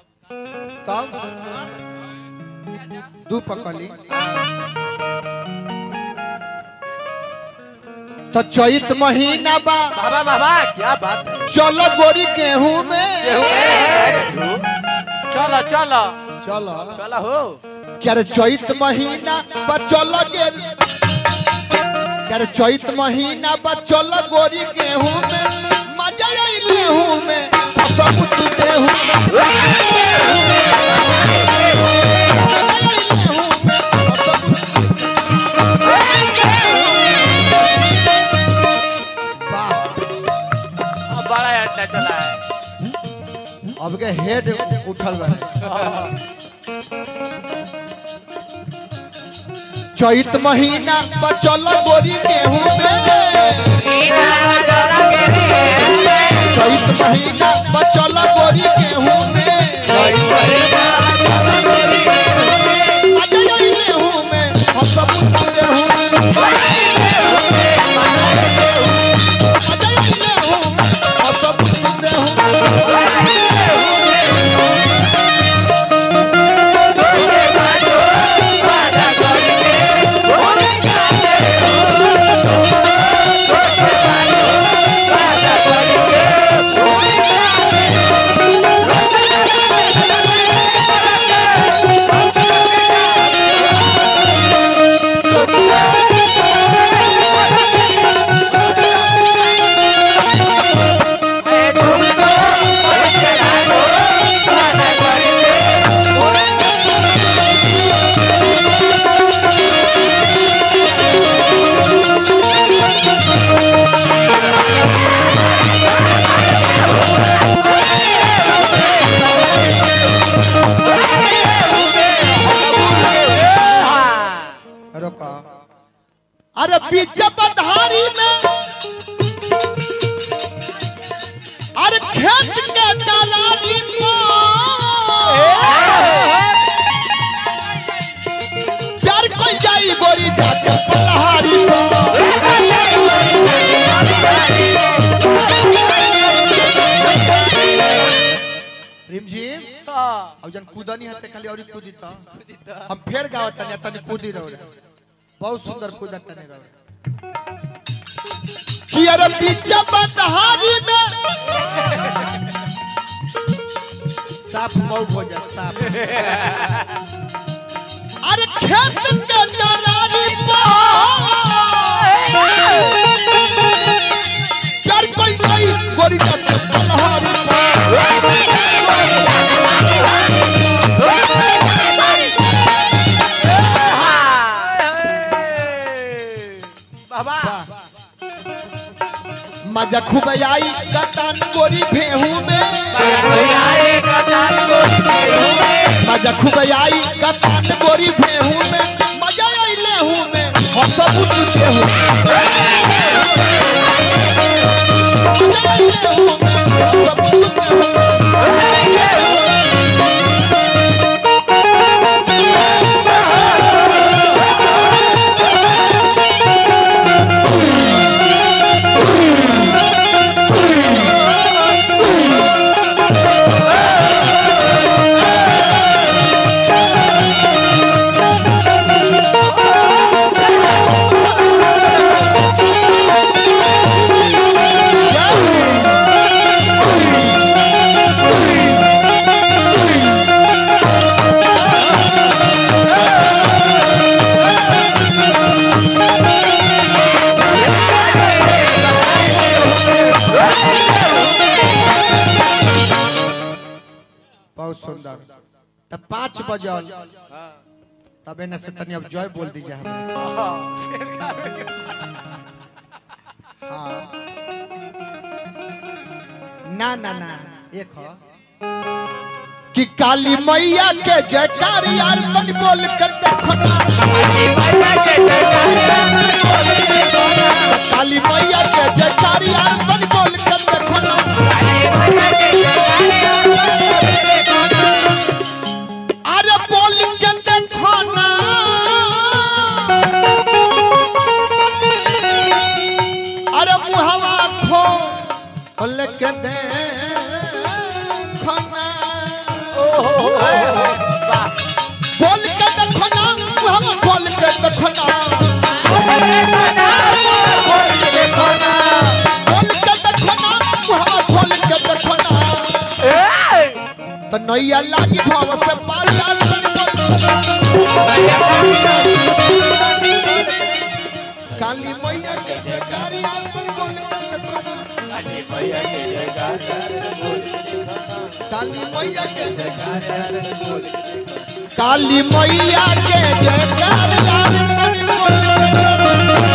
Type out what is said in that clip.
तब दू पकली तो चैत महीना बा बाबा बाबा क्या बात है चलो गोरी गेहूं में चलो चलो चलो चला हो क्या रे चैत महीना बा चलो गे क्या रे चैत महीना बा चलो गोरी गेहूं में मजा आई गेहूं में सब तू गेहूं में मजा आई गेहूं में, सब वाह अब बड़ा अड्डा चला है अब के हेड उठल बा चैत महीना पर चल गोरी गेहूं में चैत महीना पर चल गोरी गेहूं में मजा आई गेहूं में हम सब गेहूं में मजा आई गेहूं में हम सब गेहूं में रोका अरे पीछे बधारी में अरे खेत के डालारी में प्यार कोई जाई गोरी जाके पलहारी में प्रेम जी अब जन कूदनी है खाली और कूदी तो हम फेर गावत तनी तनी कूदी रहो रे बहुत सुंदर कूदत तनी रहो कि अरे पीछे बदहारी में साफ मऊ हो जा साफ अरे खेत के डरारी कर कोई कोई गोरी का बदहारी बाबा मजा खूब आई कटान गोरी भेहू में मजा खूब आई कटान गोरी भेहू में मजा आई लेहू में हम सब उठ गेहूं मजा आई लेहू में हम सब उठ गेहूं बहुत सुंदर तब पाँच बजल तब एने से तनी अब जय बोल दीजिए हमें हाँ ना ना ना एक हो कि काली मैया के जयकार यार तन बोल कर देखो ना काली मैया के जयकार यार तन बोल कर देखो ना अरे बोल के देखो ना अरे मुहवा खो बोल के देखो ना बोल के देखो ना हम खोल के देखो ना बोल के देखो ना हम खोल के देखो ना तो नैया लागी भाव से पार लाल काली मैया के जयकारी अपन बोल के देखो ना काली मैया के जयकारी काली मैया के जयकार लाल बोल के देखो ना।